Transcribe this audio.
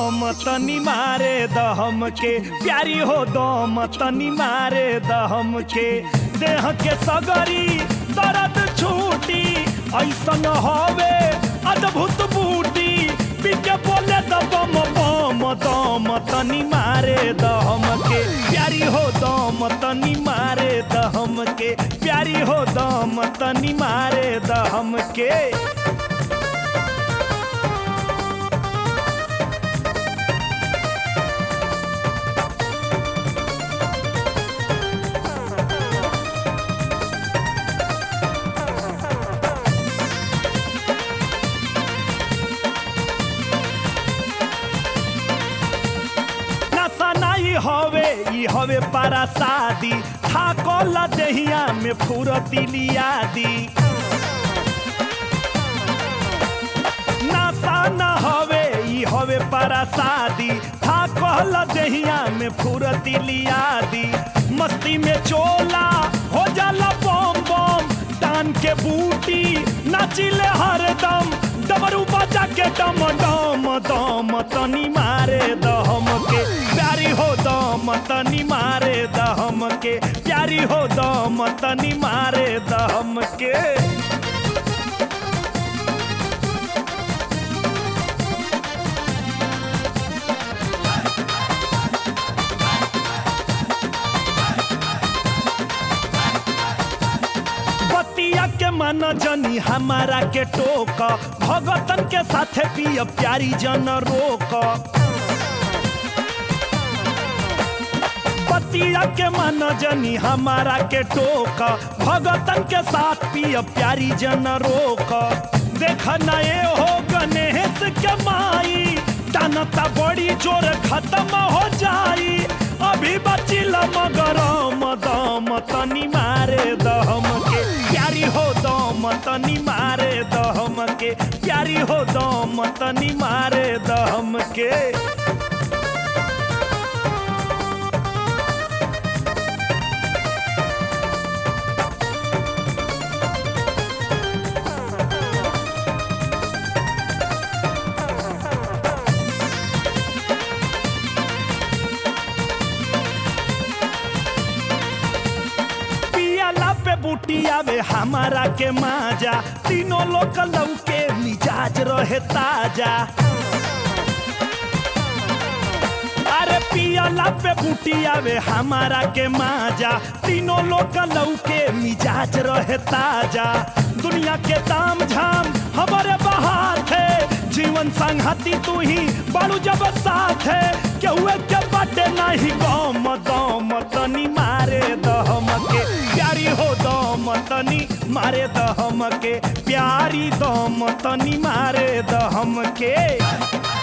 दम तनी मारे दहम के प्यारी हो दम तनी मारे दहम के देह के सगरी दर्द छूटी ऐसन हवे अद्भुत बूटी पीके बोले द बम बम दम तनी मारे दहम के प्यारी हो दम तनी मारे दहम के प्यारी हो दम तनी मारे दहम के नशा नहीं हवे ई हवे पारा शादी थाकल दहिया में फुरती लियादी नशा न हवे ई हवे पारा शादी थाकल दहिया में फुरती लियादी मस्ती में चोला हो जाला बम बम टान के बूटी नाचिले हरदम डमरू बजा के डम डम दम तनी मारे दहम के प्यारी हो दम तनी मारे दहम के प्यारी हो दम तनी मारे दहम के बतिया के मन जनी हमारा के टोक भगतन के साथे पिय प्यारी जन रोक बतिया के मन जनी हमारा के टोक भगतन के साथ पिय प्यारी जन रोक देख नए हो गणेश के माई टानता बड़ी जोर खत्म हो जाई अभी बचिल मगरम दम तनी मारे दहम के प्यारी हो दम तनी मारे दहम के प्यारी हो दम तनी मारे दहम के पियाला पे बूटी आवे हमारा के माजा तीनों लोग लौके मिजाज रहे ताजा अरे पियाला पे बूटी आवे हमारा के माजा तीनों लोग लौके मिजाज रहे ताजा दुनिया के ताम झाम हमारे बाहर थे जीवन संगति तू ही बालू जब साथ है केहुए के बाटे नहीं गम दम तनी मारे दहम के प्यारी हो दम तनी मारे दहम के प्यारी दम तनी मारे दहम के